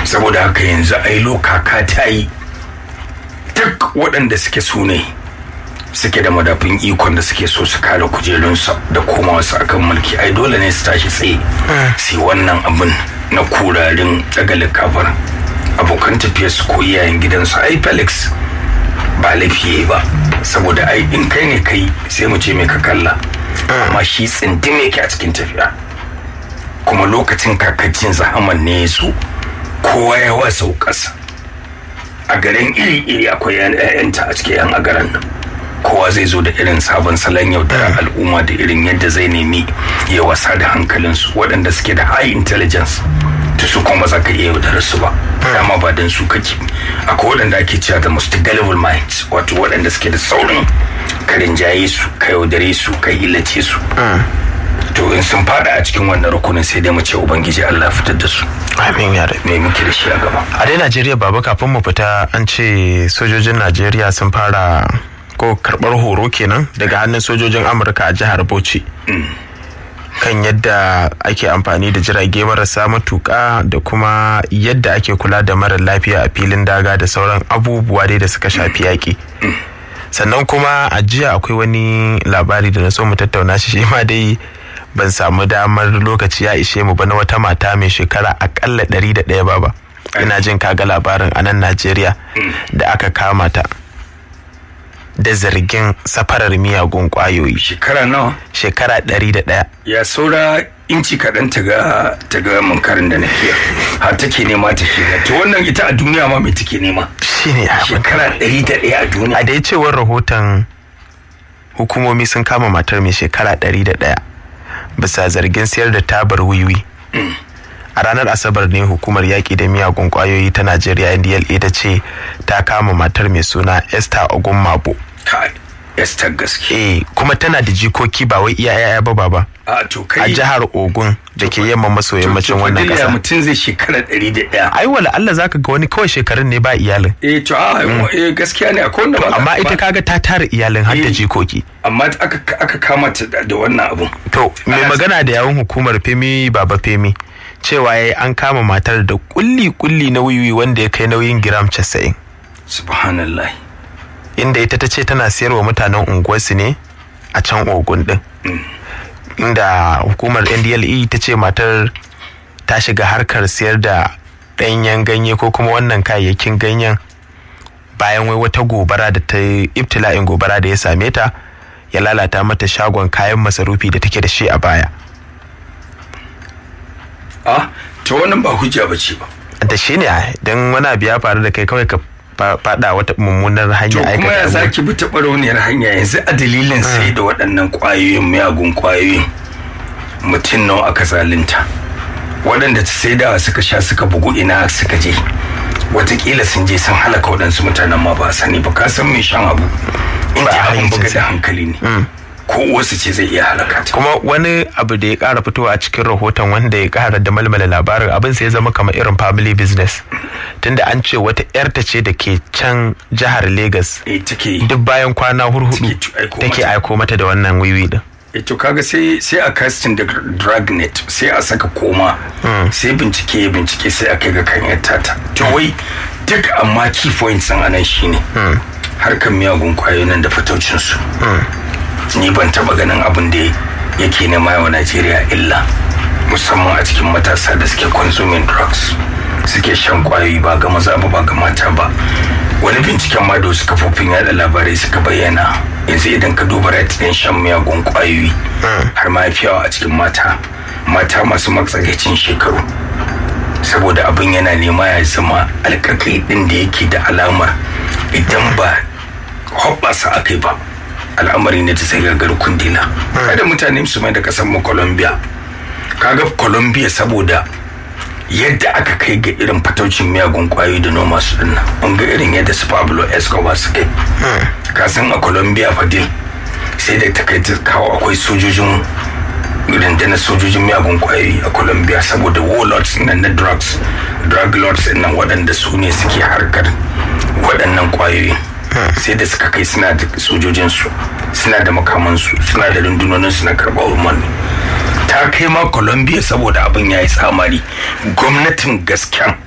saboda haka yanzu ailo kaka ta yi duk waɗanda suke su ne suke da madafin ikon da suke so su kare kujerunsa da koma wasu akan mulki ai dole ne su tashi tsaye sai wannan abin na kurarin tsagalin kafar abokan tafiyar su ko iyayen gidansu ai felix ba laifi ba saboda ai in kai ne kai sai mu ce mai ka kalla amma shi tsindim yake a cikin tafiya kuma lokacin kakacin zahaman ne su kowa ya wasa ƙasa a garin iri-iri akwai 'ya'yanta a cikin 'yan agaran nan kowa zai zo da irin sabon salon yaudarar al'umma da irin yadda zai nemi ya wasa da hankalinsu waɗanda suke da high intelligence ta su kuma za ka iya yaudarar su ba dama ba don su kake akwai waɗanda ake cewa da most gullible minds wato waɗanda suke da saurin karin jaye su ka yaudare su ka illace su to in sun fada a cikin wannan rukunin sai dai mu ce ubangiji Allah fitar da su amin ya rabi me muke da shi a gaba a dai Najeriya baba kafin mu fita an ce sojojin Najeriya sun fara ko karbar horo kenan daga hannun sojojin Amurka a jihar Bauchi kan yadda ake amfani da jirage marasa matuƙa da kuma yadda ake kula da mara lafiya a filin daga da sauran abubuwa dai da suka shafi yaƙi sannan kuma a jiya akwai wani labari da na so mu tattauna shi shi ma dai ban samu damar lokaci ya ishe mu ba na wata mata mai shekara akalla ɗari da ɗaya baba ina jin kaga labarin a nan najeriya da aka kama ta da zargin safarar miyagun kwayoyi shekara nawa shekara ɗari da ɗaya ya saura inci kaɗan ta ga ta ga munkarin da nake har take nema ta shiga to wannan ita a duniya ma mai take nema shine abin shekara ɗari da ɗaya a duniya a dai cewar rahoton hukumomi sun kama matar mai shekara ɗari da ɗaya bisa zargin sayar da tabar wiwi a ranar asabar ne hukumar yaƙi da miyagun ƙwayoyi ta najeriya ndla ta ce ta kama matar mai suna esther ogunmabo kai Esther gaske eh kuma tana da jikoki ba wai iya yaya ba baba a to a kai jihar ogun da ke yamma maso yammacin wannan ƙasa ƙasa mutum zai shekara ɗari da ɗaya ai wala Allah zaka ga wani kawai shekarun ne ba iyalin eh to a eh gaskiya ne akwai wanda ba amma ita kaga ta tara iyalin har da Eh. jikoki amma aka aka kama ta da da wannan abun To, mai Ana- magana da yawun hukumar Femi Baba Femi cewa yayi an kama matar da kulli-kulli na wiwi wanda ya kai nauyin giram 90 subhanallah inda ita ta ce tana siyarwa mutanen unguwarsu ne a can ogun din. Inda hukumar NDLE ta ce matar ta shiga harkar siyar da ɗanyen ganye ko kuma wannan kayayyakin ganyen bayan wai wata gobara da ta yi ibtila'in gobara da ya same ta ya lalata mata shagon kayan masarufi da take da shi a baya. a to wannan ba hujja bace ba da shi ne don wani abu ya faru da kai kawai ka fa- fada wata mummunar to hanya kuma ya aikata abu. zaki bi ta barauniyar hanya yanzu a dalilin sai da waɗannan ƙwayoyin miyagun ƙwayoyin mutum nawa aka zalunta waɗanda ta sai da suka sha suka bugu ina suka je watakila sun je sun halaka waɗansu mutanen ma ba a sani ba ka san mai shan abu in Ba ji a abin buga hayyacinsa. da hankali ne ko wasu ce zai iya halaka ta kuma wani abu da ya kara fitowa a cikin rahoton wanda ya kara da malmala labarin abin sai ya zama kamar irin family business tunda an ce wata yarta ce da ke can jihar Legas eh take duk bayan kwana hurhudu Take aiko take mata. aiko mata da wannan wiwi din eh to kaga sai sai a casting da dragnet sai a saka koma sai bincike ya bincike sai a kai ga kan yar tata to wai duk amma key points din anan shine harkan miyagun kwayoyin nan da fitocin su ni ban taba ganin abin da yake nema wa Najeriya illa musamman a cikin matasa da suke consuming drugs suke shan kwayoyi ba ga maza ba ba ga mata ba wani binciken ma da wasu kafofin yada labarai suka bayyana yanzu idan ka duba rate din shan miyagun kwayoyi har ma yafi yawa a cikin mata mata masu matsakaicin shekaru saboda abin yana nema ya zama alkakai din da yake da alamar idan ba hoɓɓasa aka yi ba al'amari ne ta sai gagar kundila kada mutane su mai da kasan mu colombia kaga colombia saboda yadda aka kai ga irin fataucin miyagun kwayoyi da noma su dinnan an ga irin yadda su pablo escobar su kai ka san a colombia fadil sai da ta kai ta kawo akwai sojojin rundunar sojojin miyagun kwayoyi a colombia saboda warlords nan na drugs drug lords nan waɗanda su ne suke harkar waɗannan kwayoyi sai da suka kai suna da sojojinsu suna da makamansu suna da rundunoninsu na karɓar umarni ta kai ma colombia saboda abin ya yi tsamari gwamnatin gasken